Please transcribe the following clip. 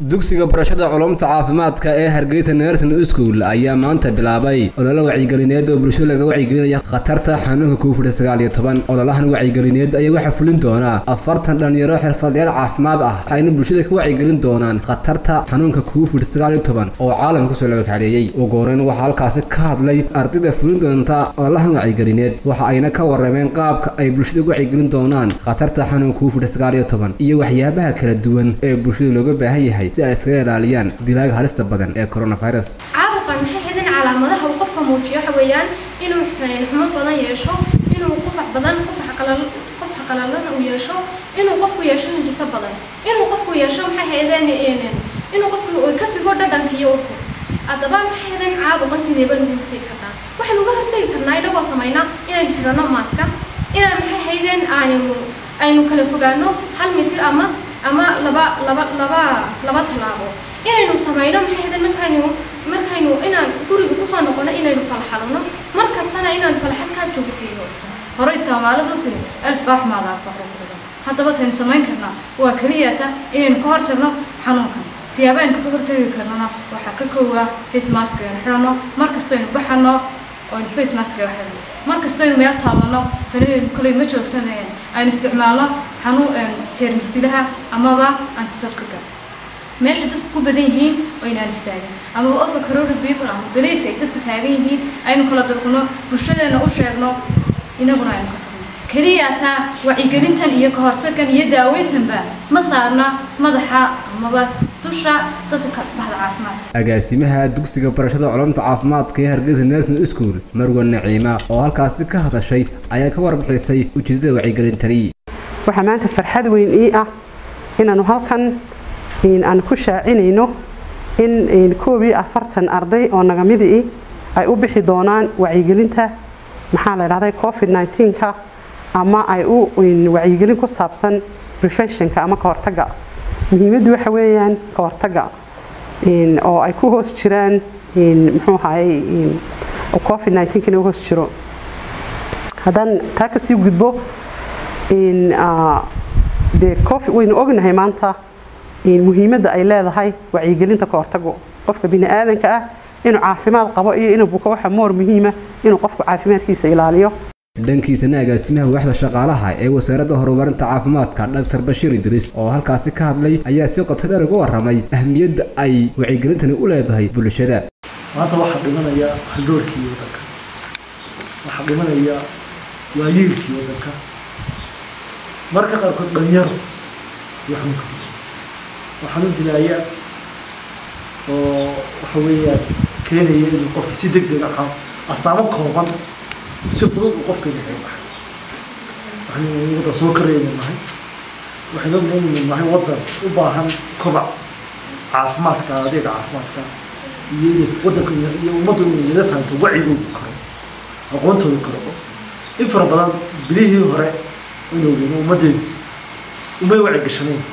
dugsiga barashada culumta caafimaadka ee hargeysa nerson school ayaa maanta bilaabay ololo wacyigelineed oo bulshada laga wacyigelinaya khatarta xanuunka covid sagaal iyo toban ololahan wacyigelineed ayaa waxaa fulin doonaa afartan dhalinyaro xirfadlayaal caafimaad ah ayna bulshada ka wacyigelin doonaan khatarta xanuunka covid sagaal iyo toban oo caalamka kusoo labakaxeeyey ugu horeyn waxaa halkaasi ka hadlay ardayda fulin doonta ololahan wacyigelineed waxa ayna ka warameen qaabka ay bulshada uga wacyigelin doonaan khatarta xanuunka covid sagaal iyo toban iyo waxyaabaha kala duwan ee bulshada looga baahan yahay si ay iskaga ilaaliyaan dilaaga halista badan ee coronavirus caabuqan maxay xidhan calaamadaha uu qofka muujiyo waxa weeyaan inuu xumo badan yeesho inuu qufac badan qufac qalal qufac qalalan uu yeesho inuu qofku yeesho hindhiso badan inuu qofku yeesho maxay xidhan inuu qofku ka tago dhadhanka iyo urka haddaba maxay xidhan caabuqan sideeba lagu hortegi karnaa waxaynu uga hortegi karnaa inagoo samayna inaynu xidhanno maaska inaan maxay xidhan aynu aynu kala fogaano hal mitir ama ama laba laba laba laba tallaabo inaynu samayno maxay hadan markaynu markaynu inaan guriga kusoo noqono inaynu falxalno mar kastana inaan falxalkaa joogtayno horey soomaalidu tiri alf baax maalaaf baxro ku dhigan haddaba taynu samayn karnaa waa keliyata inaynu ka hortagno xanuunkan siyaabaanka ka hortagi karnana waxaa ka koowaa face mask aynu xidhanno mar kastaynu baxano oo face mask ay xidhanno mar kastaynu meel taabanno fanadeenu koley ma joogsanayeen aynu isticmaalno xanuun jeermis dilaha amaba antiseptica meesha dadku ku badan yihiin oo inaan istaagin amaba ofka corona people ama balays ay dadku taagan yihiin aynu kala durqno bulshadeena u sheegno inaguna aynu ka tagno keliya taa wacyigelintan iyo ka hortagan iyo daaweyntanba ma saarna madaxa amaba dusha dadka bahda caafimaadka agaasimaha dugsiga barashada culumta caafimaadka ee hargeysa nerson school marwan naciima oo halkaasi ka hadashay ayaa ka warbixisay ujeedada wacyigelintani waxaa maanta farxad weyn ii ah inaanu halkan aan ku shaacinayno in koob iyo afartan arday oo nagamidii ay u bixi doonaan wacyigelinta maxaa la dhahday covid 19ka ama ay u wacyigelin ku saabsan preventionka ama ka hortaga muhiimaddu waxa weeyaan ka hortaga oo ay ku hoos jiraan muxuu ahaayey covid 19kana u hoos jiro haddaan taa kasii gudbo dee covid waynu ognahay maanta muhiimadda ay leedahay wacyigelinta ka hortago qofka bini aadanka ah inuu caafimaad qabo iyo inuu buko waxa moor muhiima inuu qofku caafimaadkiisa ilaaliyo dhankiisana agaasimaha waaxda shaqaalaha ee wasaaradda horumarinta caafimaadka dr bashiir idriis oo halkaasi ka hadlay ayaa si qoto dheer uga warramay ahmiyadda ay wacyigelintani u leedahay bulshada maanta waxaa dhimanaya haldoorkii waddanka waxaa dhimanaya waayeelkii waddanka marka qaarkood dhalinyaro iyo xanuunka dila oo xanuun dilaaya oo waxa weeyaan keenaya inuu qofka si deg dega astaamo kooban si fudud uu qofka inaga baxay waxaynu waddan soo korayaynu nahay waxaynu ognahay inaynu nahay waddan u baahan kobac caafimaadka adeega caafimaadka iyo inay waddanka iyo ummaddu inay nala fahanto wacigoodu karo aqoontoodu karo in fara badan bilihii hore inuu ummaddeedu umay waci gashanayn